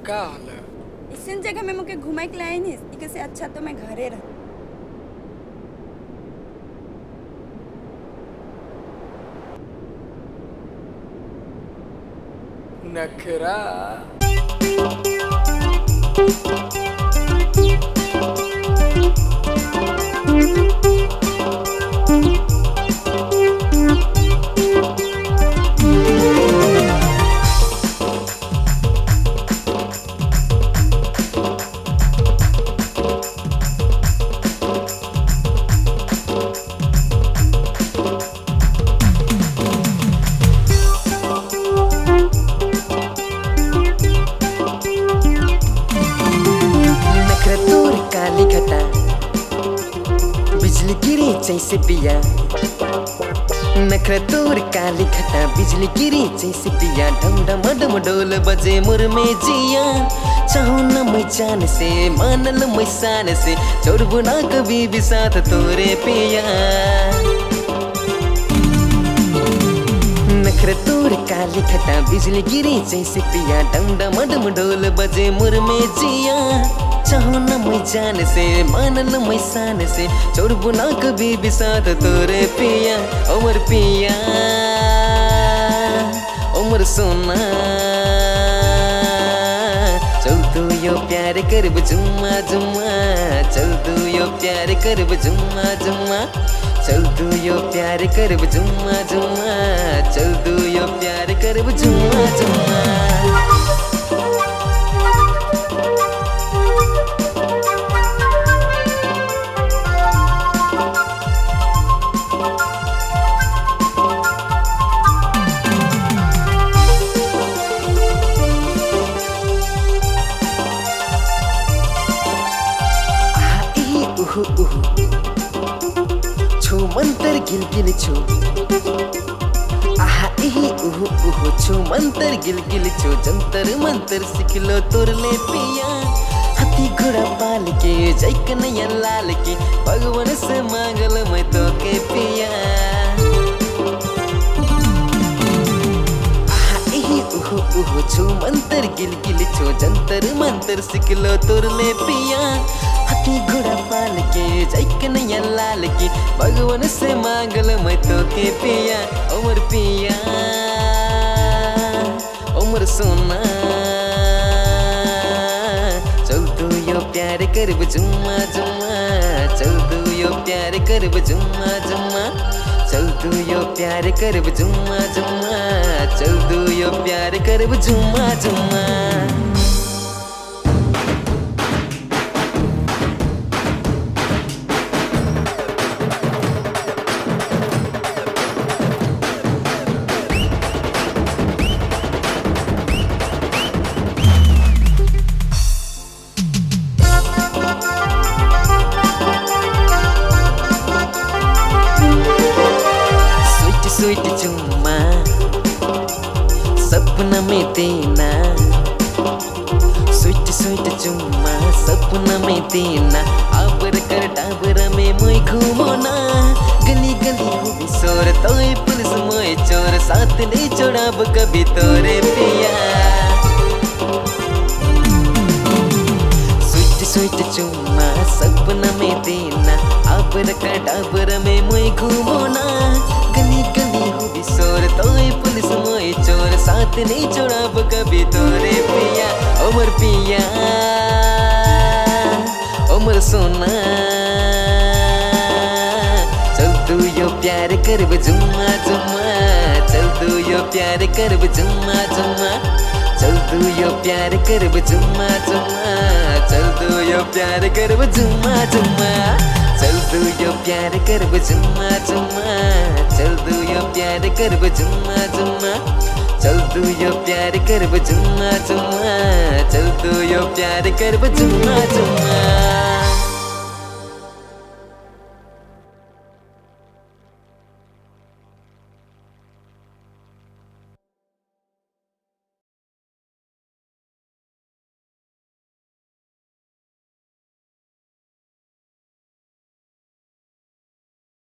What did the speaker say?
का हाल है इसन जगह में मुके घुमाई के लाइन है इके से अच्छा तो मैं घरे रह नखरा नखरा तोर काली घटा बिजली गिरी जैसे पिया नखरा तोर काली घटा बिजली गिरी जैसे पिया डम डम डम डोल बजे मुर में जिया चाहू न मैं जान से मानल मैं शान से छोड़बू ना कभी भी साथ तोरे पिया नखरे तोर काली खटा बिजली गिरी जैसे पिया डम डम डम डोल बजे मुर में जिया चाहो न मैं जान से मानल मैं शान से छोड़बू ना कभी भी साथ तोरे पिया उमर पिया उमर सोना चल तू यो प्यार करब जुम्मा जुम्मा चल तू यो प्यार करब जुम्मा जुम्मा चल तू यो प्यार करब जुम्मा जुम्मा चल तू यो प्यार करब जुम्मा जुम्मा आहा, इही, उहु, उहु। छु मन्तर गिल गिल छु आहा इही उहु उहु छु मन्तर गिल गिल छु जन्तर मन्तर सिखलो तोरले पिया हाथी घोड़ा पाल के जैक नैया लाल के भगवान से मांगल मैं तो के पिया आहा इही उहु उहु छु मन्तर गिल गिल छु जन्तर मन्तर सिखलो तोरले पिया हाथी घोड़ा पाल के जैक नैया लाल की भगवान से मांगल मैं तो के पिया उमर पिया उमर सोना चल तू यो प्यार करब जुम्मा जुम्मा चल तू यो प्यार करब जुम्मा जुम्मा चल तू यो प्यार करब जुम्मा जुम्मा चल तू यो प्यार करब जुम्मा जुम्मा स्वीट स्वीट चुम्मा सपना में देना स्वीट स्वीट चुम्मा सपना में देना आबर कर डाबर में मैं घूमोना गली गली हुई शोर तोय पुलिस मोय चोर साथ ले छोड़ाब कभी तोरे पिया स्वीट स्वीट चुम्मा सपना में देना आबर का डाबर में मैं घूमोना गली गली हुई शोर तोय पुलिस मोय चोर साथ नहीं छोड़ाब कभी तोरे पिया उमर पिया उमर सोना चल तू यो प्यार करब जुम्मा जुम्मा चल तू यो प्यार करब जुम्मा जुम्मा चल तू यो प्यार करब जुम्मा जुम्मा चल तू यो प्यार करब जुम्मा जुम्मा चल तू यो प्यार करब जुम्मा जुम्मा चल तू यो प्यार करब जुम्मा जुम्मा चल तू यो प्यार करब जुम्मा जुम्मा चल तू यो प्यार करब जुम्मा जुम्मा